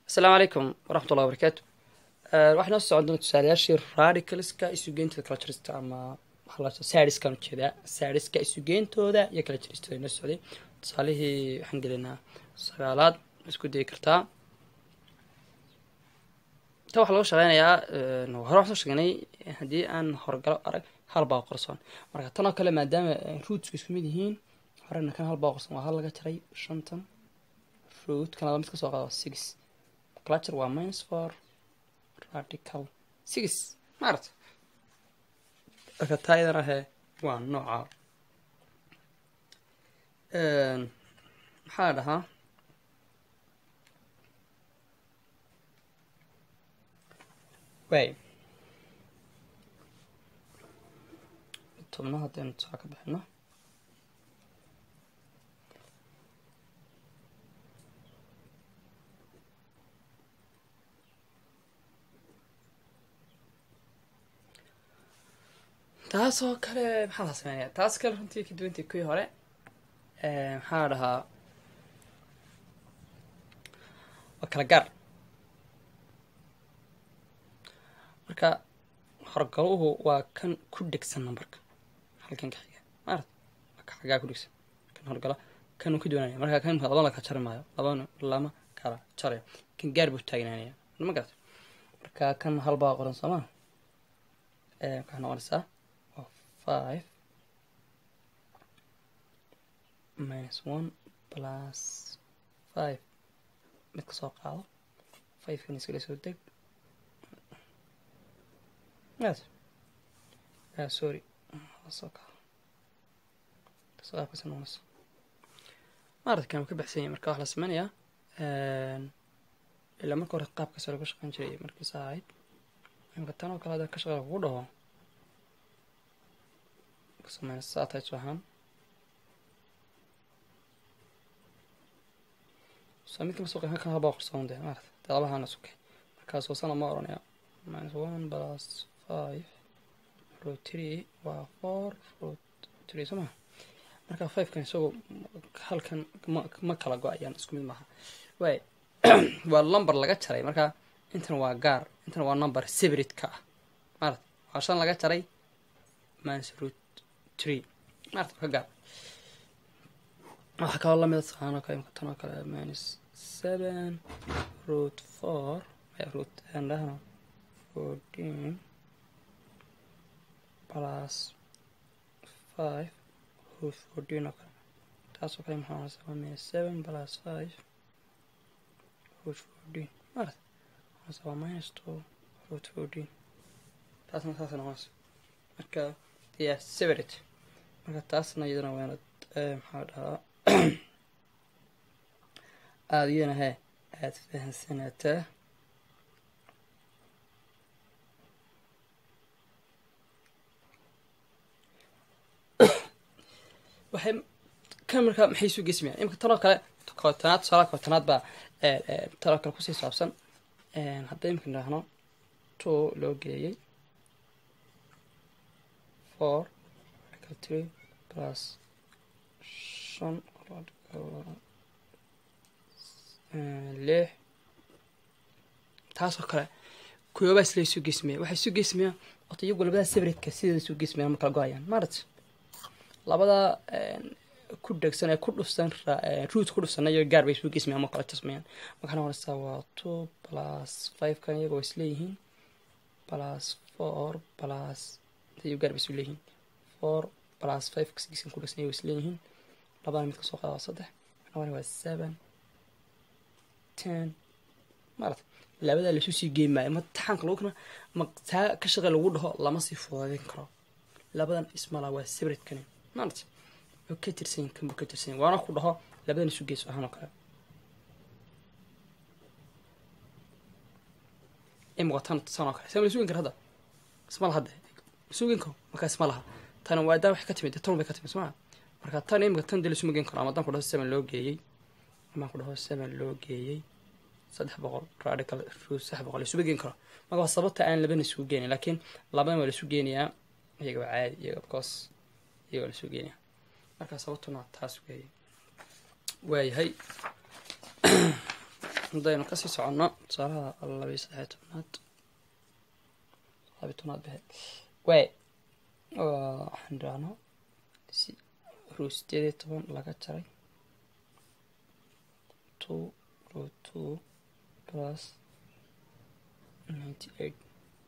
asalaamu calaykum waraxmat ullahi wabarakaatu waxaa noo socon doona tusaalayaashii radicalska isugeyntoda kala jarista ama sadiskan ujeedaa sadiska isugeyntooda iyo kala jaristooda noo socday tusaalihii waxaan gelinaa sagaalaad isku dayi kartaa ta waxaa laga shaqeynayaa hore waxaan soo sheegnay haddii aan horgalo arag hal baa qorsoon marka tan oo kale maadaama ruutsku isku mid yihiin horena kan hal baa qorsoon waa hal laga jaray shantan root kan laba mid kasoo qaado six clutcher waa minus four radical six maarata marka taa iyadan ahee waa nooca maxaa la dhahaa way tobna haddaynu tusaa ka bixino taasoo kale maxaa la sameynaya taas kale runtii ka duwantii kuwii hore maxaa la dhahaa waa kala gaar marka horgaluhu waa kan ku dhegsan numberka halkan ka xiga maarad waa ka xagaa ku dhegsan kan horgala kanuu ka duwanaya marka kan labana la kala jari maayo labana lama kala jarayo kan gaar buu taagnaanaya ma garata marka kan hal baa qoran soomaa waxaa noqonaysaa five minus one plus five mid ka soo qaado five kan iskala soo deg yes uh, sorry soo qaado kasoo qaabkasa noqonayso maarata kan ka baxsan yahay marka waxaa la sameynayaa ilaa marka hore qaabkaas laga shaqeyn jiray markiisa ahayd imka tan oo kale hadda ka shaqeeya kugu dhaho sameyna saatay ahaan so mid kama soo qeyn kan habaa qorsoon dee maarata dee labahana sukay markaas hoosana ma oranaya minus one plus five root three waa four root three soo maha marka five kan isagoo halkan ma ma kala go-ayaan isku mid maaha way waa number laga jaray marka intan waa gaar intan waa number separate ka ah maarata waa shan laga jaray minus root tree maarta ka gaar waxaa kaloo lamida saanoo kale imka tan oo kale minus seven root four root andahno fourteen plus five root fourteen oo kale taasoo kale maxaa noqonaysa waa minus seven plus five root fourteen maarta noqonaysa waa minus two root fourteen taasna saasa noqonaysa marka yeah separate marka taasna iyadana waanad maxaa dhahaa aada iyadana he aada fahansanaataa waxay kan markaa maxay isu gesmayaan imika tanoo kale kootanaad tusaalaha kootanaad baa tanoo kale kusii saabsan hadday imika idhaahno two loo geeyey four three plus shan lix taasoo kale kuyoobaa isla isu geesmaya waxay isu geesmayaan ota iyagu labadaa sabradka sideeda isu geesmayaan ma kala go-ayaan maarata labadaa ku dhegsan ee ku dhufsan ruut ku dhufsana iyo gaar bay isu geesmayaan ma kala jasmayaan markaa noqonaysaa waa two plus five kan iyagoo isleeyihiin plus four plus iyo gaar bay isu leeyihiin four plus five kasgiisan ku dhegsan iyago isleeyihiin labada mid kasoo qaada waa saddex labana waa seven ten maarata labadaa laisu sii geey maayo ma taxaanka lagu kana ma taa ka shaqe lagu dhaho lama sii fudadeyn karo labadan ismala waa sabradkani maarata wuxuu ka tirsanyin kan buu ka tirsanyin waana ku dhaho labadan isu geyso ahaan oo kale imika tan san oo kale sama la sugin kara hadda isma laha de sugin karo markaa isma laha tan waa daa waxay ka timid tan bay ka timid somaa marka tan imika tan dee laisuma gen karo ama haddaan ku dhaho seven loo geeyey amaan ku dhaho seven loo geeyey saddex boqol radical root saddex boqol laisuma gen karo marka waa sababta aan labana isugu geenay laakiin labadan waa laisu geenayaa iyaga waa caadi iyaga bcause iyaga waa laisu geenaya marka sababtuna taas weeye waayahay haddaynu kasii soconno tusaalaha labiyo saddexiyo tobnaad labiyo tobnaad behe way waxaan idhaahno ruu sideed iyo toban laga jaray two ruu two plus ninety eight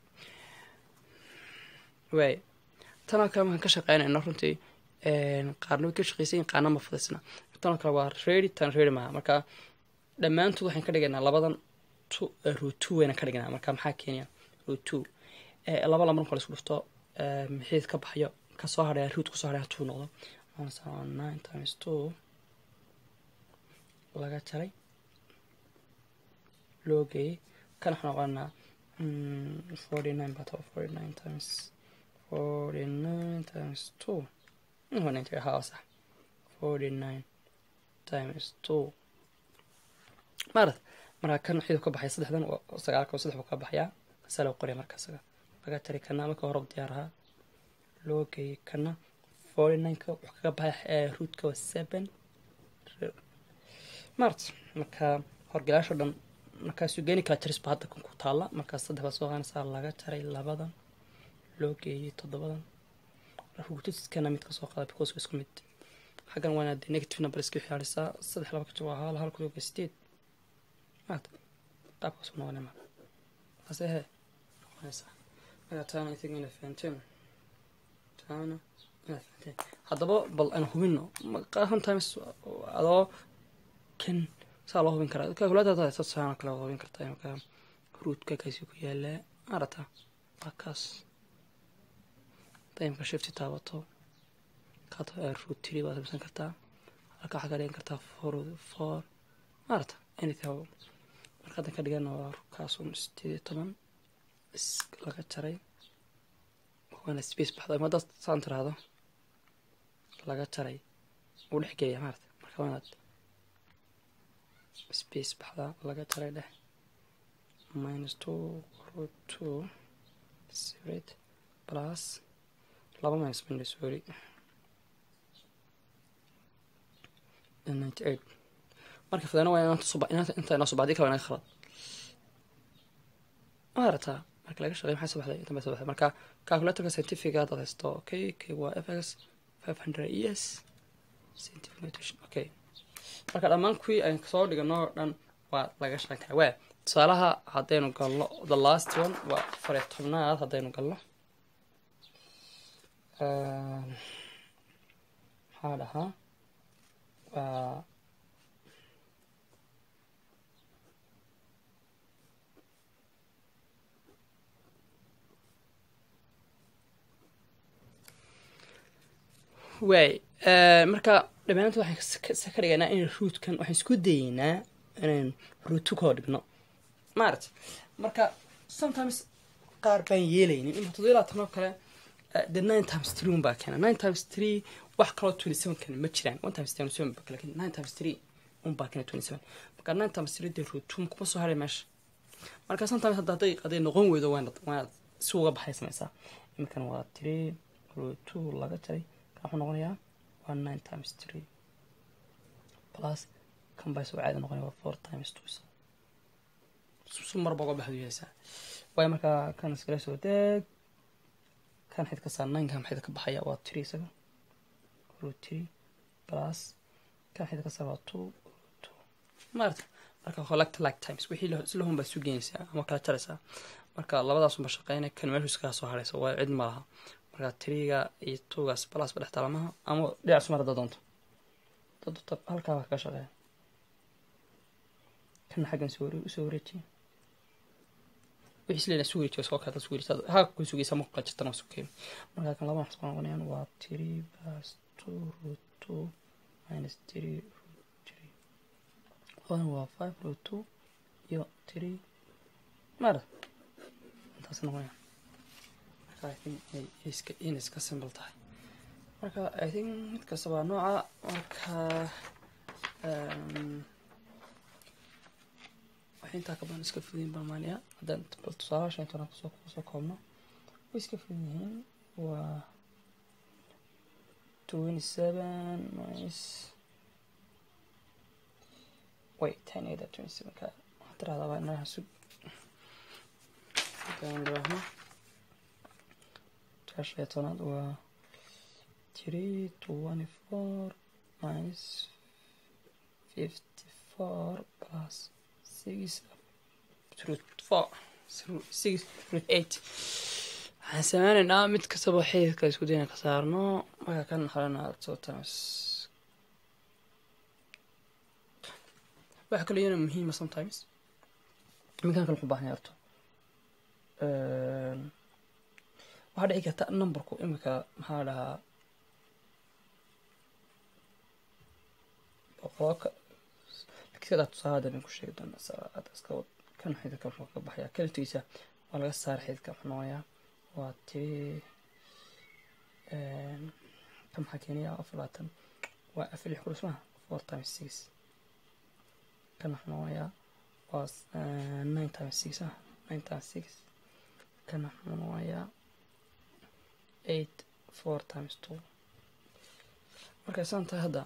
way tanoo kale markaan ka shaqeynayno runtii qaarna way ka shaqeysayin qaarna ma fadisna tanoo kale waa ready tan ready maaha marka dhammaantood waxaan ka dhigaynaa labadan ruu two wayna ka dhignaa marka maxaa keenaya ruu two laba laba marka la isku dhufto mixiid ka baxayo kasoo hadhaya ruud kusoo hadhaya two noqdo nine times two laga jaray loo geeyey kan waxaan noqonaa forty nine baa taba forty nine times forty nine times two ninety haa sax forty nine times two maarad markaa kan xidu ka baxay saddexdan sagaalka saddex buu ka baxayaa saa loo qoraya marka isaga laga jaray kana marka hore diyaar ahaa loo geeyey kana forty nineka wuxuu kaga baxay ruudka waa seven mart marka horgalaasho dhan markaasuu geeni kala jarisba hadda kan ku taalla markaas saddex baa soo qaanaysaa laga jaray labadan loo geeyey toddobadan rugutiskana mid kasoo qaada because isku mid xaggan waana dee negative number iska xiyaarisaa saddex laba kajo waa hal hal ku yoga sideed maat qaabkaas noqonay ma ase he noqonaysaa marka taana i think ina fahanteen taana ina fahanteen haddaba bal aan hubino sometimes adoo kan saa loo hubin karaa calculator saana kale hubin kartaa marka ruudka kaasi ku yaalaa arata waa kaas imka shifti taabato ruud tiri baad samsan kartaa halka waxaa ka dhigan kartaa for for maarata anything marka haddan ka dhigana waa kaasun sideed iyo toban laga jaray waana space baxda ima haddaad saan tiraahdo laga jaray uu dhex gelaya maarata marka waanaad space baxda laga jaray dheh minus two root two separate plus laba minus minus sorry ninety eight marka fadana waa inaan suba inaan inta inoo subaxdii kale inaga khalad ma arataa marka laga shaqeey maxay subaxday inta bay subaxday marka calculatorka scientific haddaad haysto okay okay waa fx five hundred es scientific notation okay marka dhammaan kuwii aan soo dhigano oo dhan waa laga shaqeyn karaa waa tusaalaha haddaynu galno the last one waa afariyo tobnaad haddaynu galno maxaa dhahaa waa waay marka dhammaantood waxaan ka dhigaynaa in ruudkan waxaan isku dayeynaa inaan ruudtu koo dhigno maarata marka sometimes qaar baan yeelaynin ima toddoba labaatan oo kale the nine times three un baa keena nine times three wax kaloo twenty seven kan ma jiraan one times twenty seven baa lakin nine times three un baa keena twenty seven marka nine times three dee ruutum kuma soo haray meesha marka sometimes hadda hadday hadday noqon weydo waana waanaad si uga baxay samaysaa iminkan waa three root two laga jaray kan wuxuu noqonayaa waa nine times three plus kan baa soo caadi noqonaya waa four times two su marba uga baxdu yeesaa waayo markaa kan iskala soo deeg kan xid ka saar nineka maxid ka baxaya waa three isaga root three plus kan xid ka saar waa two two maarata marka collect like times wixii isla hun baa isu geynaysaa ama kala jaraysaa marka labadaasunba shaqeynaya kan meeshu iskaga soo haraysa waa cid ma laha marka triga iyo tugaas balas ba dhex taalamaha ama dhinac sumar hadda doonto dadta halkaa waa kaga shaqeeya kana xaggan usoo wareejiya wixii isleena isu wareejiya soo kala isu wareejiya haa ku sugaysa ma kala jirtana isu keeno marka kan laba waxsoo noqonayaan waa three plus two root two minus three root three labadan waa five root two iyo three mara intaas noqonaya marka i think iska inay iska simple tahay marka i think mid kasta waa nooca marka waxay intaa ka badan iska fudayin balmaaniya haddaan bal tusaalaha shan toban kusoo kusoo koobno way iska fudan yihiin waa twenty seven minus wait ten eight twenty seven ka tiraahdaa waa inaha sug hadaan dhiraahno jaasha iyo tobnaad waa three twenty four minus fifty four plus six root four six root eight waxaan sameynaynaa mid kastaba xididka isku dayna ka saarno markaa kan xalana two times waxa kale iyana muhiima sometimes iminkan kale wuxuu baahan yarto waxaa dhici karta numberku imika maxaa dhahaa boqolka lakiin tusaale hadda bin ku sheegi doonaa aad iska wad kan xididka wuxuu ka baxaya kaliftiisa waa laga saara xididka wuxuu noqonayaa waa tiri kan maxaa keenaya afar labaatan waa afar lix kurus maha four times six kan wuxuu noqonayaa waa nine times six ah nine times six kan wuxuu noqonayaa eight four times two markay saan tahay hadda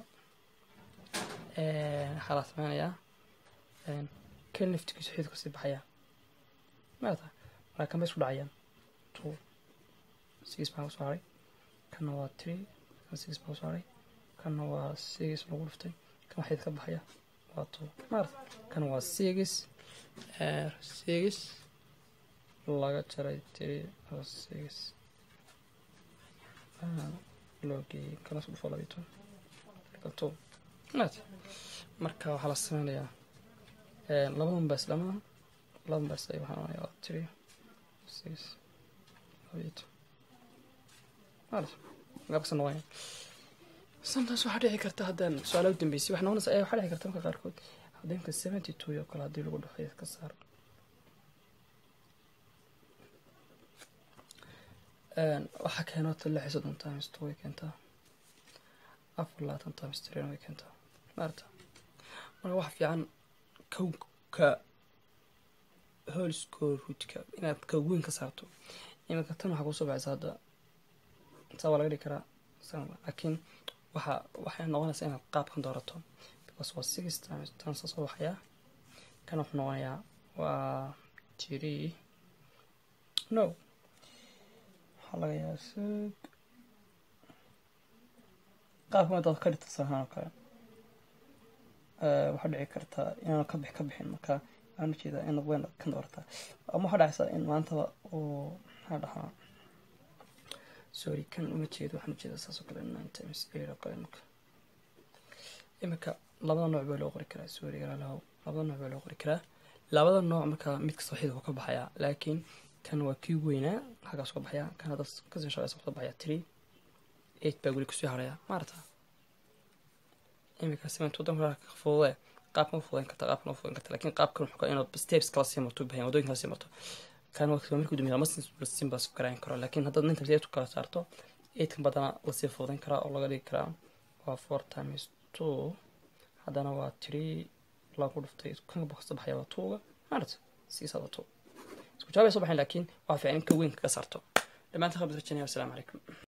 waxaa la sameynayaa kan liftigiisu xididku sii baxaya maata markaa kan bay isku dhacayaan two six baa kusoo haray kanna waa three kan six baa kusoo haray kanna waa six lagu dhuftay kan waa xidid ka baxaya waa two maarata kan waa six six laga jaray three six loo geeyey kana isku dhufo labiyo toban two maarata marka waxaa la sameynayaa labadan baa islamaha labadan baa isla waxaa noqonaya waa three six labiyo toban maarata gaabkasa noqonaya sometimes waxaa dhici karta haddaan su-aalaha u dambeysay waxaa noqonaysa ayaa waxaa dhici karta marka qaarkood haddeenka seventy two oo kale haddii lagu dhaxo ka saar waxaa keenota lix iyo soddon times two way keentaa afar labaatan times three way keentaa maarata marka waxa fiican kowka holscore rootka inaad kawweyn ka saarto iminka tan waxaa kusoo baxaysa hadda saa waa laga dhigi karaa laakiin waxa waxay noqonaysaa inaad qaabkan doorato because waa six times tan saa soo baxayaa kan wuxuu noqonayaa waa three no waxaa laga yaaba sug qaabkan hadaad ka dhigta sahaan oo kale waxaa dhici kartaa inaanu ka bix ka bixin marka waxaan ujeedaa inaad weyn kan doorataa ama waxaa dhacaysaa in maantaba uu maxaa dhahaa sorry kan uma jeedo waxaan ujeedaa saas oo kale nine times eight oo kale imika imika labada nooc baa loo qori karaa sorry galaalahow labada nooc baa loo qori karaa labada nooc marka mid kasta xididku ka baxayaa laakiin kan waa kii weynaa halkaas ka baxaya kan hadda kasii shaqeysa ka baxaya three eight baa weli kusii haraya maarata imika seven todan ka fudude qaabkan u fudayn karta qaabkan u fudayn karta laakiin qaabkan wuxuu inaad steps kala sii marto bahan wadooyin kala sii marto kan waa markuu dumiya lama sin baa garayn karo laakiin haddaad ninta eight kala saarto eightkan badana lasii fudayn karaa oo laga dhigi karaa waa four times two haddana waa three lagu dhuftay kan kasta baxaya waa twoga maarata six waa two isku jawaabay soo baxayn laakiin waa fiican in ka weyn kaga saarto dhammaantiin qabad rajanaya wasalaamu calaykum